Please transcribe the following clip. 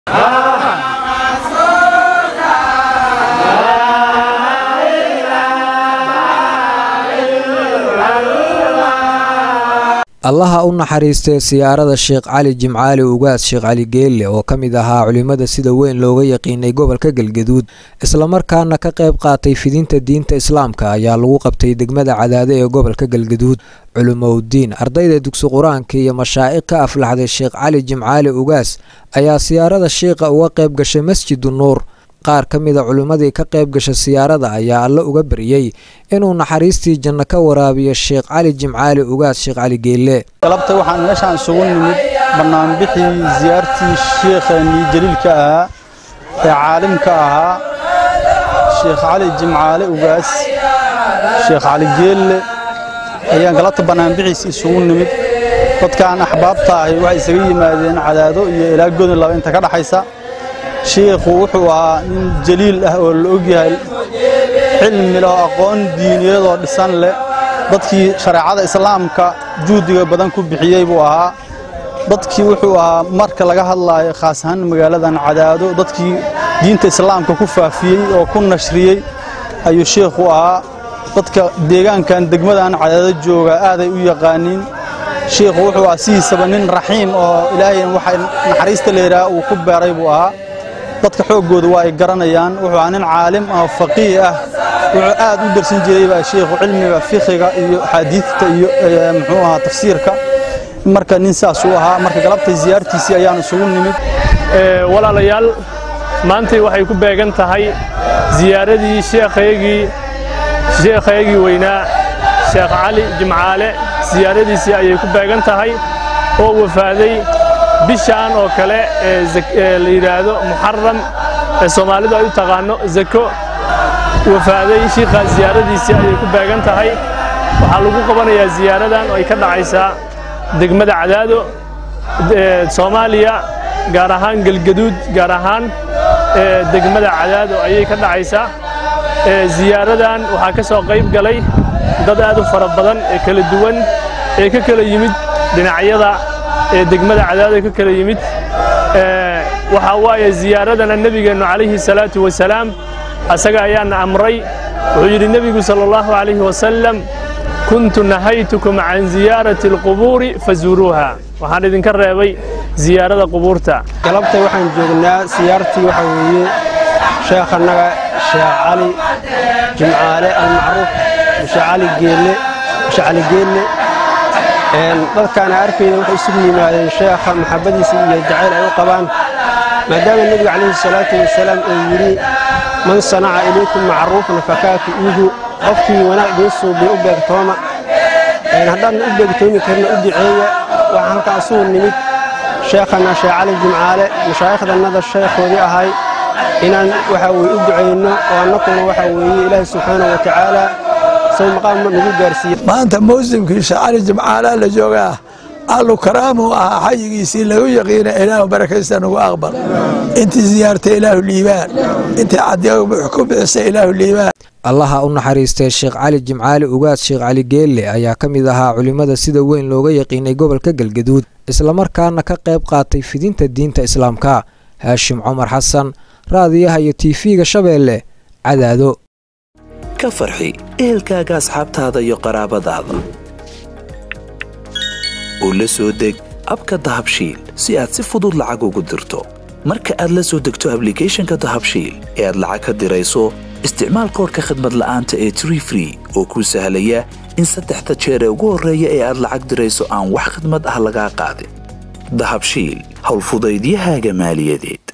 allaha u naxariistee siyaarada sheekh cali jimcaali ugaas sheekh cali geelle oo ka mid ahaa culimmada sida weyn looga yaqiinay gobolka galgaduud islamarkaana ka qayb qaatay fidinta diinta islaamka ayaa lagu qabtay degmada cadaade ee gobolka galgaduud culumowdiin ardayda dugsi qur-aanka iyo mashaa'iq ka aflaxday sheekh cali jimcaali ugaas ayaa siyaarada sheikha uga qayb gashay masjidu nuur qaar ka mida culimmadii ka qayb gasha siyaarada ayaa alle uga baryey inuu naxariistii janno ka waraabiyo sheekh cali jimcaali ugaas sheekh cali geelle galabta waxaan meeshaan isugu nimid bannaanbixii siyaartii sheekhanii jaliilka ahaa ee caalimka ahaa sheekh cali jimcaale ugaas sheekh cali geelle ayaan galabta bannaanbixiis isugu nimid dadkaan axbaabta ahi waxay isaga yimaadeen cadaado iyo ilaa godon laba inta ka dhaxaysa shiikhu wuxuu ahaa nin jaliil ah oo la ogyahay cilmi leh oo aqoon diiniyeed oo dhisan leh dadkii shareecada islaamka juhdiga badan ku bixiyey buu ahaa dadkii wuxuu ahaa marka laga hadlaayo khaas ahaan magaaladan cadaado dadkii diinta islaamka ku faafiyey oo ku nashriyey ayuu shiikhu ahaa dadka deegaankan degmadan cadaado jooga aaday u yaqaaniin shiikhu wuxuu ahaa sidiisaba nin raxiim oo ilaahay waxa naxariista leeyahaa uu ku beeray buu ahaa dadka xooggooda waa ay garanayaan wuxuu ahaa nin caalim ah faqiih ah wuxuu aad u darsan jiray baa sheikhu cilmiga fiqiga iyo axaadiidta iyo muxuu ahaa tafsiirka marka nin saas uu ahaa marka galabtay ziyaartiisii ayaan isugu nimid walaalayaal maantay waxay ku beegan tahay ziyaaradii sheekhaygii sheekhaygii weynaa sheekh cali jimcaale siyaaradiisii ayay ku beegan tahay oo wafaaday bishaan oo kale ee la yidhaahdo muxaram ee soomaalidu ay u taqaano zako wafaaday shiikhaa siyaaradiisii ayay ku beegan tahay waxaa lagu qabanayaa siyaaradan oo ay ka dhacaysaa degmada cadaado soomaaliya gaar ahaan gelgaduud gaar ahaan degmada cadaado ayay ka dhacaysaa siyaaradan waxaa ka soo qayb galay dad aad u fara badan ee kala duwan ee ka kala yimid dhinacyada ee degmada cadaado ka kala yimid waxaa waaye ziyaaradana nebigeennu calayhi salaatu wasalaam asaga ayaana amray wuxuu yidhi nebigu sala allahu calayhi wasalam kuntu nahaytukum can ziyaarati alqubuuri fazuuruuha waxaan idinka reebay ziyaarada qubuurta galabtay waxaan joognaa siyaartii waxaa weeye sheekhannaga sheekh cali jimcaale almacruuf sheekh cali geelle sheekh cali geelle dadkaana arkayda waxay isugu yimaadeen sheekha maxabbadiisa iyo jacayl ay u qabaan maadaama nebiga calayhi salaatu wasalaam uu yidhi man sanaca ilaykum macruufan fakaafi'iihu qofkii wanaag idiin suubiy u beegtooma haddaadna u beegtoomi karna u duceeya waxaa halkaa asugu nimid sheekhana sheekh cali jimcaale mashaaikhdannada sheekhoodii ahay inaan waxaa weye u ducayno oo annakuna waxaa weeye ilaahi subxaana wa tacaala sow maqaamma nagu gaarsiiye maanta mawsimkii sheekh cali jimcaalaa la joogaa allu karaamu ahaa xayigiisii lagu yaqiina ilaahu barakaysta nagu aqbal intii siyaartay ilaahu liibaan intii cadiya ku bixisay ilaahu liibaan allaha u naxariistee sheekh cali jimcaali ugaas sheekh cali geelle ayaa ka mid ahaa culimmada sida weyn looga yaqiinay gobolka galgaduud islamarkaana ka qayb qaatay fidinta diinta islaamka haashim cumar xasan raadiyaha iyo tiifiga shabeelle cadaado ka farxi ehelkaaga asxaabtaada iyo qaraabadaada oo la soo deg abka dahabshiil si aad si fudud lacag ugu dirto marka aad la soo degto ablicathonka dahabshiil ee aad lacag ka dirayso isticmaal koorka khadmad la'aanta ee tree free oo kuu sahlaya in saddexda jeer ee ugu horreeya ee aad lacag dirayso aan wax khadmad ah lagaa qaadin dahabshiil howlfudaydiyahaaga maaliyadeed